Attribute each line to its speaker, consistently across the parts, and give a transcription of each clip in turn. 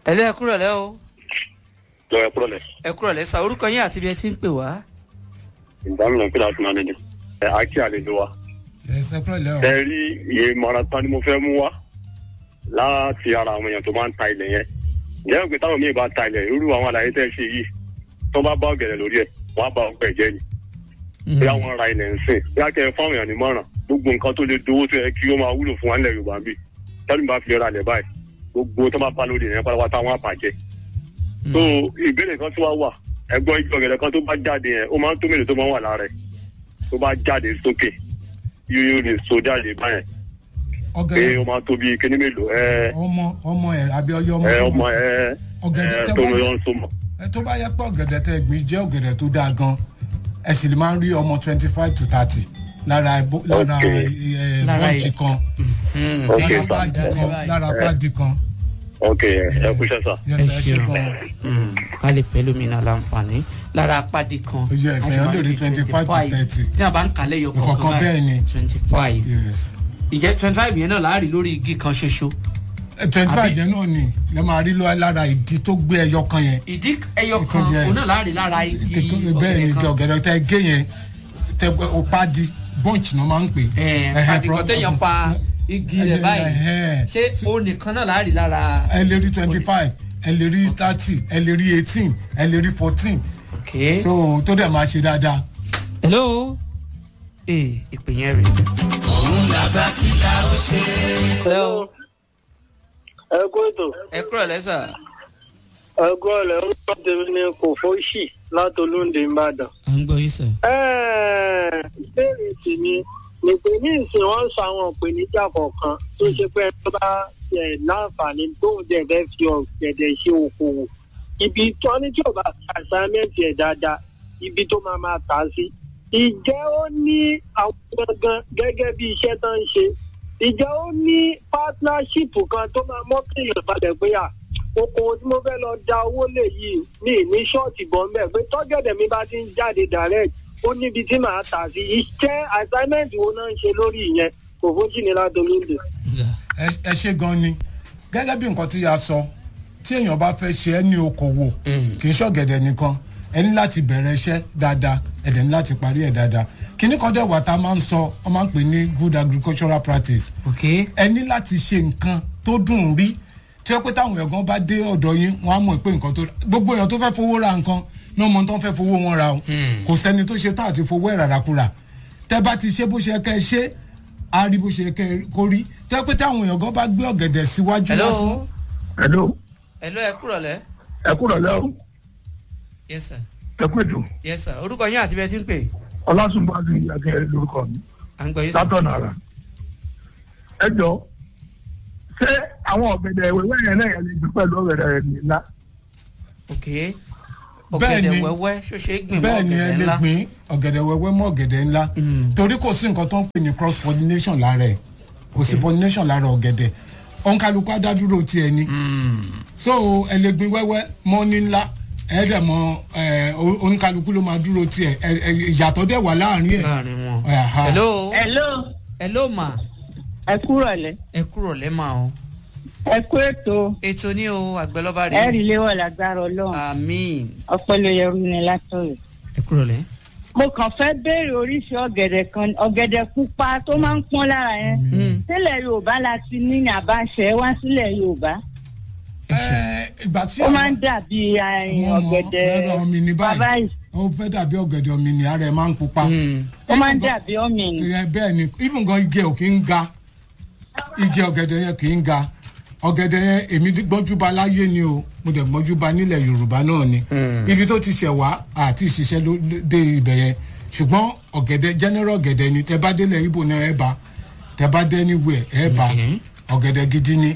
Speaker 1: ẹ̀lẹ́ ẹ kúrọ̀lẹ́ o
Speaker 2: lọ ẹ kúrọ̀lẹ́
Speaker 1: ẹ kúrọ̀lẹ́ sa orúkọ yín àti ibi ẹ ti ń pè wá.
Speaker 2: ìdáhùn pé láti máa nìyẹn ẹ àkí àlejò wa
Speaker 3: ẹsẹ pẹ̀lẹ́ o.
Speaker 2: ẹ rí iye marathon ni mo fẹ́ mú wá láti ara àwọn èèyàn tó máa ń ta ilẹ̀ yẹn ǹjẹ́ pé táwọn míì bá ta ilẹ̀ irú àwọn àlàyé tẹ́ ṣe yìí tó bá bá ọ̀gẹ̀dẹ̀ lórí ẹ̀ wọ́n á bá ọgbẹ́ jẹ́ ni bí àwọn ra ilẹ̀ ń sìn bí a kẹ́ ẹ fáwọn èèyàn nímọ̀ràn gbogbo nǹkan tó lè dowó tó yẹ kí ó máa wúlò fún wa nílẹ̀ Yorùbá bíi tẹ́lifí bá fi ra ilẹ̀ báyìí gbogbo tó bá bá lórí ìyẹn pátápátá wọn á bàjẹ́ so ìbéèrè kan tí wàá wà ẹgbọ́n igi ọ̀gẹ̀dẹ̀ kan tó bá jáde yẹn ó máa ń tó mélòó tó máa ń wà lára ẹ̀ tó bá jáde sókè yóò lè so jáde báyẹn pé
Speaker 3: ọ̀gẹ̀dẹ̀
Speaker 2: ó máa tó bí kíní mélòó ẹ
Speaker 3: ọmọ ọmọ ẹ àbí ọyọ ọmọ
Speaker 2: ẹ
Speaker 3: tó
Speaker 2: ọmọ
Speaker 3: wù sí.
Speaker 2: ẹ
Speaker 3: ọ̀gẹ̀dẹ̀
Speaker 2: ẹ
Speaker 3: tẹ́
Speaker 2: tó
Speaker 3: bá
Speaker 2: lọ
Speaker 3: jẹ́-
Speaker 2: ń so mọ.
Speaker 3: ẹ tó bá yẹ pé ọ̀gẹ̀dẹ̀ tẹ́ gbìn jẹ́ ọ̀gẹ̀dẹ̀ tó dáa gan ẹ sì lè máa ń rí ọmọ twenty five to thirty lára ẹbó- lára
Speaker 2: Ok.
Speaker 3: ẹ,
Speaker 1: Lára
Speaker 3: bọ́ǹchì
Speaker 1: ẹ-
Speaker 3: kan
Speaker 2: Ok,
Speaker 3: lára
Speaker 2: sir.
Speaker 3: páàdì kan lára páàdì kan
Speaker 2: ok ẹ ẹ kúṣẹ́ sà.
Speaker 3: yẹsẹ ẹ ṣe
Speaker 1: ṣeun.
Speaker 3: gan
Speaker 1: ká lè pẹ́ lómìnira láǹfààní lára apádi kan.
Speaker 3: Yes, èèyàn lè rí 25 to 30.
Speaker 1: tí a bá ń kalẹ̀ yọ
Speaker 3: Ìkọ̀ọ̀kan bẹ́ẹ̀ ni.
Speaker 1: twenty five.
Speaker 3: yes
Speaker 1: ìjẹ́ twenty five yẹn náà láàrin lórí igi kan ṣoṣo.
Speaker 3: twenty five yẹn náà ni lè máa rí lọ lára ìdí tó gbé ẹyọ kan yẹn
Speaker 1: ìdí ẹyọ kan
Speaker 3: Yes.
Speaker 1: òun náà láàrin lára igi
Speaker 3: bẹ́ẹ̀ ni
Speaker 1: ọ̀gẹ̀dẹ̀ kan.
Speaker 3: ọ̀gẹ̀dẹ̀ tẹ́ gé yẹn tẹ́ ó páàdì bọ́ǹchì náà máa ń pè
Speaker 1: Ẹ̀,
Speaker 3: Ẹhẹ́,
Speaker 1: pàdé kan
Speaker 3: from-
Speaker 1: téèyàn fa igi rẹ̀ báyìí
Speaker 3: Ẹhẹ́.
Speaker 1: ṣé o nìkan náà láàrin lára.
Speaker 3: ẹ lè rí twenty five ẹ lè rí thirty ẹ lè rí eighteen ẹ lè rí fourteen
Speaker 1: ok.
Speaker 3: so tó dẹ̀ máa ṣe dáadáa.
Speaker 1: hello ee ìpè yẹn rè. òun làbá kí la ó ṣe. hello
Speaker 4: ẹ kó ètò
Speaker 1: ẹ kúrò lẹ́sà.
Speaker 4: ẹ kó ọ̀lẹ́ orúkọ tèmi ní kò fóṣì látolúndé ìbàdàn.
Speaker 1: à ń gbọ́ yín sà.
Speaker 4: Ẹ́ẹ̀, ìbéèrè tèmi ni pé ní ìsìn wọn sọ àwọn ìpèníjà kọ̀ọ̀kan tó ṣe pé ẹni tó bá ẹ̀ láǹfààní tóun dẹ̀ fẹ́ fi ọ̀gẹ̀dẹ̀ ṣe okòwò ibi tó ní tí ò bá fi assignment ẹ̀ dáadáa ibi tó máa máa tà á sí. ìjẹ́ ó ní àwọn gangan gẹ́gẹ́ bí iṣẹ́ tó ń ṣe ìjẹ́ ó ní partnership kan tó máa mọ́kìlì balẹ̀ pé à okòwò tí mo fẹ́ lọ da owó lè yìí ní ní ṣọ́ọ̀tì bọ́ mbẹ́ pé tọ́gẹ̀dẹ̀ mi bá ti ń jáde direct ó níbi tí màá tà sí iṣẹ́ assignment wo náà ń ṣe lórí ìyẹn kò fojú ni ládolóńdè.
Speaker 3: ẹ ẹ ṣe gan ni gẹ́gẹ́ bí nǹkan tí a sọ tí èèyàn bá fẹ́ ṣe ẹ́ ní okòwò kì í ṣọ̀gẹ̀dẹ̀ nìkan ẹ ní láti bẹ̀rẹ̀ iṣẹ́ dáadáa ẹ dẹ̀ ní láti parí ẹ̀ dáadáa kíní kan dẹ̀ wà tá a máa ń sọ ọ máa ń pè ní good agricultural practice
Speaker 1: ok
Speaker 3: ẹ ní láti ṣe nǹkan tó dùn rí tí ó pé táwọn ẹ̀gbọ́n bá dé ọ̀dọ̀ yín wọ́n á mọ̀ pé nǹkan tó gbogbo èèyàn tó fẹ́ fowó ra nǹkan ní ọmọ tó ń fẹ́ fowó wọn ra o kò sẹ́ni tó ṣe tá àti fowó ẹ̀ ràràkúrà tẹ́ bá ti ṣe bó ṣe kẹ́ ẹ ṣe á rí bó ṣe kẹ́ ẹ kó rí tẹ́ pé táwọn èèyàn gan bá gbé ọ̀gẹ̀dẹ̀ síwájú
Speaker 1: hello
Speaker 3: lásán
Speaker 5: hello
Speaker 1: hello ẹ kúrò lẹ́.
Speaker 5: ẹ kúrò lẹ́ o
Speaker 1: yes sir
Speaker 5: ẹ kú ètò
Speaker 1: yes sir orúkọ yín àti bẹ́ẹ̀ ti ń pè.
Speaker 5: ọlásùnbàdì akẹ́rẹ́ lórúkọ mi
Speaker 1: à ń gbọ́ yín sà.
Speaker 5: látọ̀nà ara ẹ jọ ṣé àwọn ọ̀gẹ̀dẹ̀ ìwéwé yẹn náà yẹn lè gbé pẹ̀lú ọ̀gẹ̀dẹ̀ rẹ̀ ńlá
Speaker 1: ok
Speaker 3: Bẹ́ẹ̀
Speaker 1: ọ̀gẹ̀dẹ̀
Speaker 3: ni.
Speaker 1: wẹ́wẹ́ ṣó ṣe é gbìn mọ́
Speaker 3: bẹ́ẹ̀ ni ẹ
Speaker 1: ọ̀gẹ̀dẹ̀
Speaker 3: lè
Speaker 1: ńlá.
Speaker 3: gbìn ọ̀gẹ̀dẹ̀ wẹ́wẹ́ mọ́ ọ̀gẹ̀dẹ̀ ńlá torí kò sí nǹkan tó ń pè ní cross pollination lára ẹ̀ kò sí pollination lára ọ̀gẹ̀dẹ̀ òǹkàlùkù adádúró tiẹ̀ ni so ẹ lè gbìn wẹ́wẹ́ mọ́ ní ńlá ẹ dẹ̀ mọ ẹ òǹkàlùkù ló máa dúró tiẹ̀ ẹ ẹ ìyàtọ̀ dẹ̀ wà láàrin ẹ̀
Speaker 1: láàrin wọn.
Speaker 3: Aha.
Speaker 1: hello
Speaker 6: hello
Speaker 1: hello ma
Speaker 6: ẹ kúrò lẹ
Speaker 1: ẹ kúrò lẹ́ mà o.
Speaker 6: ẹ kú ètò
Speaker 1: ètò ní o àgbẹ̀lọ́ba
Speaker 6: ẹ
Speaker 1: rè
Speaker 6: rí léwọ lágbára Ọlọ́run
Speaker 1: àmín
Speaker 6: ọpẹlẹyẹrú ni látọ̀rọ̀.
Speaker 1: ẹ kúrò lẹ́.
Speaker 6: mo kàn fẹ́ béèrè oríṣi ọ̀gẹ̀dẹ̀ kan ọ̀gẹ̀dẹ̀ pupa tó máa ń pọ́n lára yẹn sílẹ̀ Yorùbá la ti ní ní àbáṣẹ wá sílẹ̀ Yorùbá
Speaker 3: Ẹ, ìgbà tí
Speaker 6: ó máa ń
Speaker 3: àwọn-
Speaker 6: dàbí àìn
Speaker 3: Mo mọ̀,
Speaker 6: ọ̀gẹ̀dẹ̀
Speaker 3: lọ́dọ̀ ọmọ mi ní báyìí.
Speaker 6: bàbá yìí
Speaker 3: ó fẹ́ dàbí ọ̀gẹ̀dẹ̀ ọ̀mì ni ara ẹ̀ máa ń pupa.
Speaker 6: ó máa ń dàbí ọ̀mìnì.
Speaker 3: Ẹ, bẹ́ẹ̀ ni even gan igi ẹ̀ ò kí ń ga igi ọ̀gẹ̀dẹ̀ yẹn kì í ga ọ̀gẹ̀dẹ̀ yẹn èmi gbọ́njúba láyé ni o mo dẹ̀ gbọ́njúba nílẹ̀ yorùbá náà ni ibi tó ti ṣẹ̀ wá àti ìṣiṣẹ́ ló dé ibẹ̀ yẹn ṣùgbọ́n ọ̀gẹ̀dẹ̀ general ọ̀gẹ̀dẹ̀ ni tẹ bá délẹ̀ ibo náà ẹ bá tẹ bá dé anywhere ẹ bá ọ̀gẹ̀dẹ̀ gidi ni.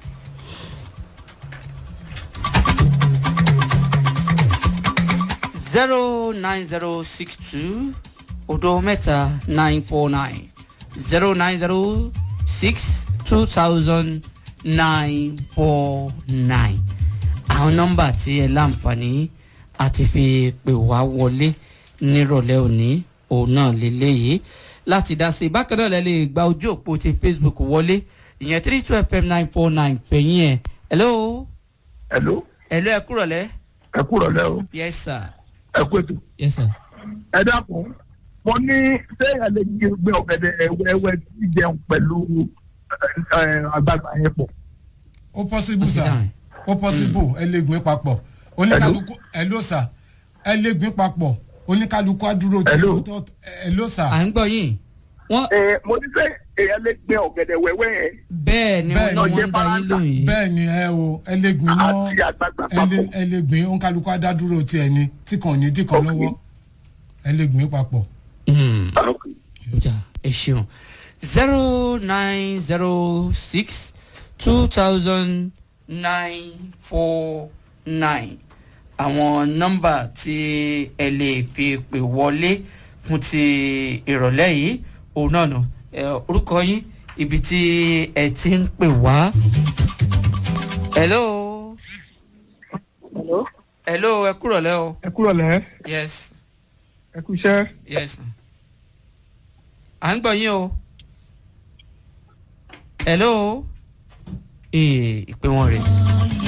Speaker 1: zero nine zero six two odo mẹ́ta nine four nine zero nine zero six two thousand nine four nine àwọn nọ́mbà tí ẹ láǹfààní àti fi pè wá wọlé nírọ̀lẹ́ òní òun náà lélẹ́yìí láti dá sí i bákan náà lẹ lè gba ojú òpó ti facebook wọlé ìyẹn three two fm nine four nine fẹ̀yìn ẹ̀ hello
Speaker 5: hello
Speaker 1: ẹ̀lú ẹ kúrọ̀lẹ́
Speaker 5: ẹ kúrọ̀ lẹ́ o
Speaker 1: yes sir
Speaker 5: ẹ kú ètò
Speaker 1: yes sir.
Speaker 5: ẹ dákun mo ní sẹ́yìn lè gbé ọ̀gẹ̀dẹ̀ wẹ́wẹ́ tí jẹun pẹ̀lú ẹ, ẹ, àgbàgbà yẹn pọ̀.
Speaker 3: ó possible
Speaker 1: Ó ti
Speaker 3: sir
Speaker 1: dáhùn.
Speaker 3: ó possible ẹ lè gbìn papọ̀ oníkálukú ẹ ló sà ẹ lè gbìn papọ̀ oníkálukú àdúró tí
Speaker 5: Hello.
Speaker 3: ó tọ́ ẹ ló sà
Speaker 1: à ń gbọ́ yín wọ́n
Speaker 5: ẹ mo ní sẹ́ èèyàn lè gbé ọ̀gẹ̀dẹ̀ wẹ́wẹ́ yẹn
Speaker 1: bẹ́ẹ̀ ni
Speaker 3: Bẹ́ẹ̀
Speaker 1: wọ́n
Speaker 3: ni.
Speaker 1: ní wọ́n ń da yín lóhùn yìí.
Speaker 3: bẹ́ẹ̀ ni ẹ o ẹ lè gbìn náà
Speaker 5: àti àgbàgbà
Speaker 3: ẹ lè
Speaker 5: papọ̀.
Speaker 3: ẹ lè gbìn oníkálukú àdádúró tiẹ̀ ni tí kàn ní dì kan
Speaker 5: Ok.
Speaker 3: lọ́wọ́ ẹ lè gbìn papọ̀.
Speaker 1: Mm.
Speaker 5: Okay.
Speaker 1: ọjà ẹ ṣeun zero nine zero six two thousand nine four nine àwọn nọ́mbà tí ẹ lè fi pè wọlé fún ti ìrọ̀lẹ́ yìí òun náà nù ẹ, orúkọ yín ibi tí ẹ ti ń pè wá. hello
Speaker 4: Hello?
Speaker 1: hello ẹ kúrọ̀lẹ́ o
Speaker 5: ẹ kúrọ̀ lẹ́
Speaker 1: yes
Speaker 5: ẹ kú iṣẹ́.
Speaker 1: yes à ń gbọ́ yín o hello ee ìpè wọn rè